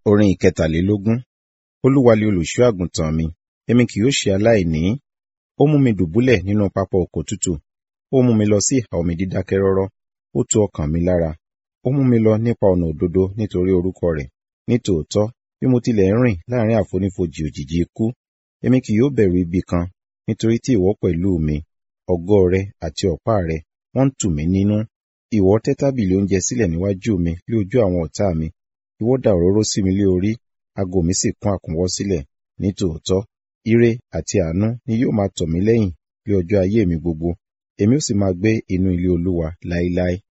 Orin ìkẹtàlélógún. Olúwa ni olùṣọ́ àgùntàn mi, èmi kì yóò ṣe aláìní. Ó mú mi dùbúlẹ̀ nínú pápá oko tútù. Ó mú mi lọ sí ìhà omi dídákẹ́ rọ́rọ́. Ó tu ọkàn mi lára. Ó mú mi lọ nípa ọ̀nà òdodo nítorí orúkọ rẹ̀. Nítòótọ́, bí mo tilẹ̀ ń rìn láàrin àfonífojì òjìji ikú, èmi kì yóò bẹ̀rù ibi kan, nítorí tí ìwọ pẹ̀lú mi. Ọ̀gọ́ rẹ àti ọ̀pá rẹ, wọ́n ń tù mí nínú. Ìwọ tẹ́ tábìlì oúnjẹ sílẹ̀ níwájú mi lé ojú àwọn ọ̀tá mi. Ìwọ dà òróró sí mi lé orí, ago mi sì kún àkúnwọ́ sílẹ̀. Nítòótọ́, ire àti àánú ni yóò máa tọ̀ mí lẹ́yìn ní ọjọ́ ayé mi gbogbo. Èmi ó sì máa gbé inú ilé Olúwa láéláé.